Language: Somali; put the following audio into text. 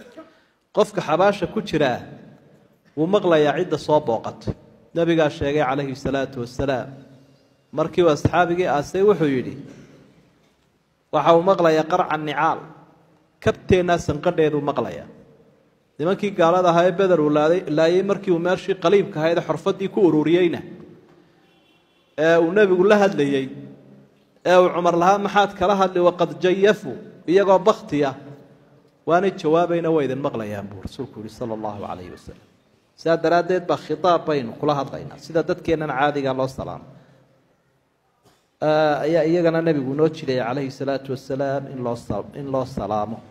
qofka xabaasha ku jiraa wuu maqlayaa cidda soo booqatay nebigaa sheegay calayhi salaatu wasalaam markii uu asxaabigii aasay wuxuu yidhi waxa uu maqlayaa qarca nicaal kabteennaa sanqadheeduu maqlayaa nimankii gaalada ahaa ee beder uu laayay markii uu meeshii qaliibka ahayd ee xorfaddii ku ururiyeyna ee uu nebigu la hadlayey ee uu cumar lahaa maxaad kala hadli waqad jayafuu iyagoo bakti ah waanay jawaabayna waa idin maqlayaan buu rasuulku yihi sala allahu calayhi wasalam sidaa daraaddeed baa khitaab baynu kula hadlaynaa sida dadkeennan caadiga loo salaamo ayaa iyagana nebigu noo jiray calayhi salaatu wasalaam in loo in loo salaamo